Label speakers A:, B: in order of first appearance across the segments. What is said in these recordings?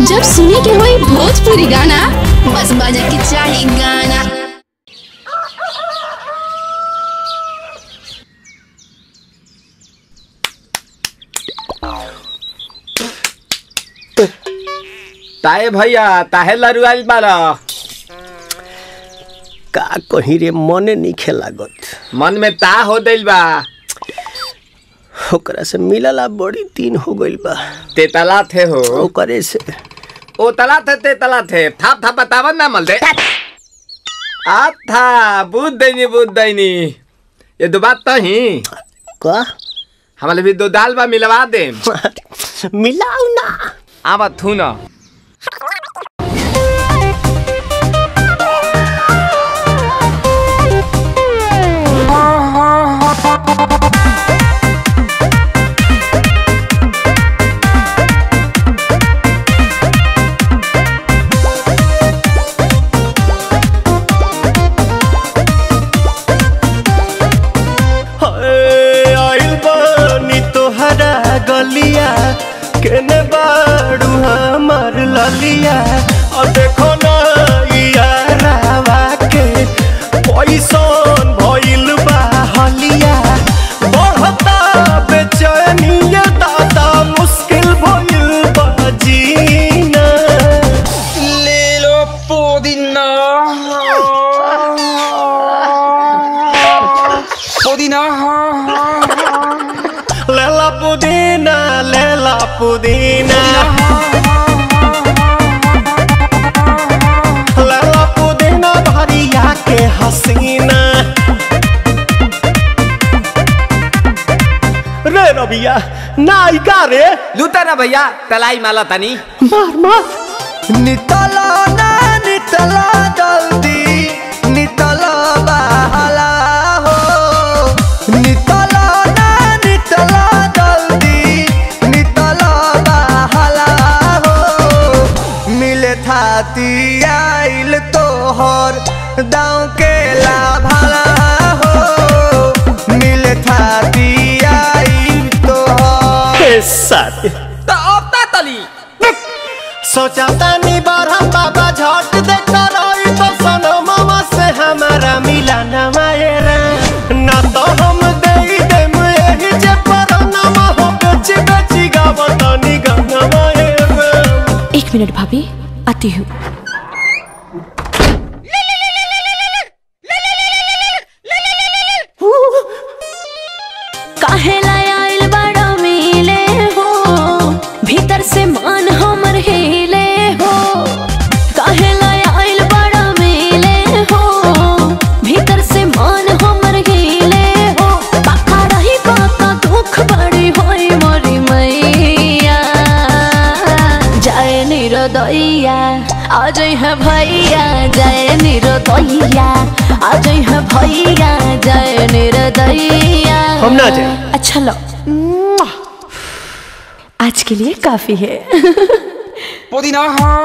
A: जब सुने के होई भोजपुरी गाना बस बजे के चाही गाना
B: ताए भैया ताहे लरुआल बारा
C: का कहीं रे मने नहीं लागत
B: मन में ता हो दिल बा
C: ओकरा से मिलला बड़ी दिन हो गइल बा
B: तेतला थे हो
C: ओकरे से
B: ओ तला थे तेतला थे थाप थाप बतावन ना मल दे आ था बुद्ध दैनी बुद्ध दैनी ये दो बात तो ही
C: का
B: हमारे भी दो दाल बा मिलवा दे
C: मिलाऊ ना
B: आवा थू ना
C: हाय, आइल बानी तोहरा गलिया केने बाड़ू हमार ललिया और देखो ना यारावा के पैसन भइल बा हलिया बढ़ता बेचैनिया दादा मुश्किल भइल बा जीना
B: ले लो पुदीना पुदीना
C: लेला पुदीना लेला पुदीना लेला पुदीना भरिया के हसीना रे रबिया नायिका रे
B: लूटा ना भैया तलाई माला तनी
C: मार मार नितला ना नितला जल्दी नितला बहला हो नितला ना नितला जल्दी नितला बहला हो मिले थाती आइल तोहर दाँव के लाभला हो मिले थाती आइल तोहर साथी
B: तो अब ता तली
C: सोचा तानी बार हम बाबा झट देखता रही तो सनो मामा से हमारा मिला न मायरा ना तो हम दे देम यही जे पर नाम हो बेची बेची गावतानी गंगा मायरा
D: एक मिनट भाभी आती हूँ काहे लाय आइल बड़ा मिले हो भीतर से मन हमर हिले हो काहे लाय आइल बड़ा मिले हो भीतर से मन हमर हिले हो बाका रही बाका दुख बड़ी होई मोरी मैया जय निरोदैया आज है भैया जय निरोदैया आज है भैया जय निरोदैया
C: हम ना जाएं।
D: अच्छा लो आज के लिए काफी है
B: पुदीना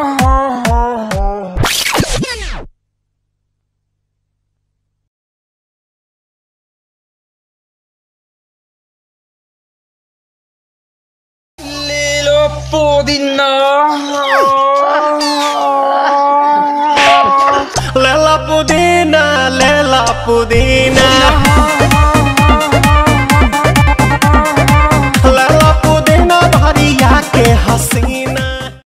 B: ले लो पुदीना
C: लेला पुदीना लेला पुदीना